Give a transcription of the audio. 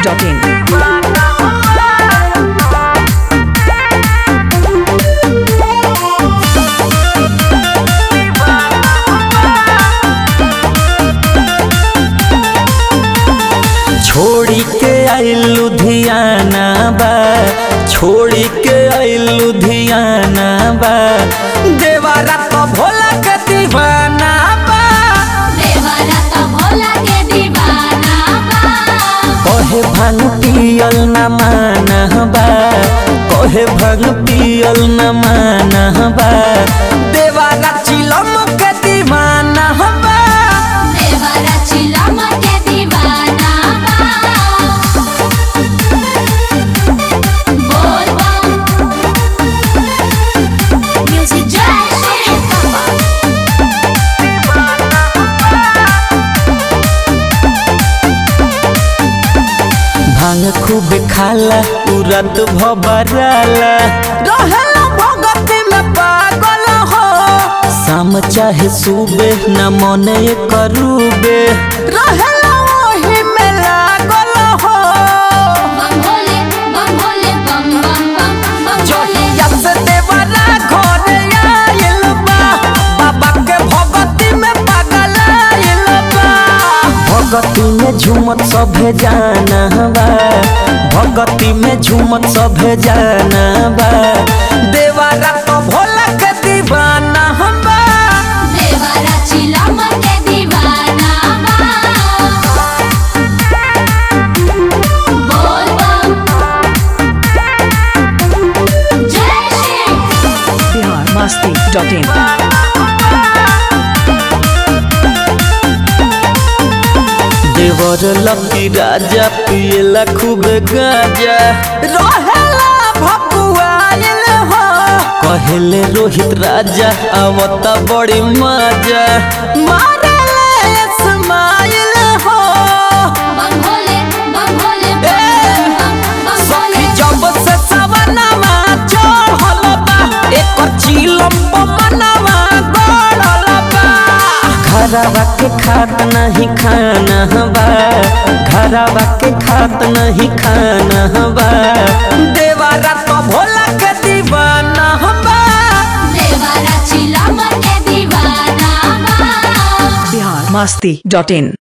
biharmasti.in छोड़ी के आई लुधियाना बा छोड़ी के आई लुधियाना बा देवारा तो भोला के दीवाना बा देवरा तो भोला के दीवाना बा कहे भांग पियल न माना बा कहे भांग पियल न माना बा देवारा चिलम के दीवाना बा देवरा चिलम के दीवाना बा बोल बम म्यूजिक जय श्री भांग खूब खाला तुरंत भबराला रहेला भगत में पागल हो शाम चाहे सुबह न मने करूबे रहेला वही में लागल हो बम भोले बम भोले बम बम बम बम भोले जोहिया से देवरा घरे आइल बा बाबा के भगती में पागल आइल बा भगती में झूमत सभे जाना बा भगती में झूमत सभे जाना बा देवारा तो भोला के दीवाना बा देवरा चिलम के दीवाना बा बोल बम जय श्री biharmasti.in देवर लकी राजा पियला खूब गाजा रहेला भकुआइल हो कहेले रोहित राजा आवता बड़ी मजा मारेले स्माइल हो बम भोले बम भोले ए, बम बम बम सखी भोले जब से सवनवा चढ़ल बा एक चिलम मनवा गड़ल बा घरवा के खात नहीं खाना बा घरवा के खात नहीं खाना बा देवारा तो भोला के दीवाना बा देवरा चिलम के दीवाना बा biharmasti.in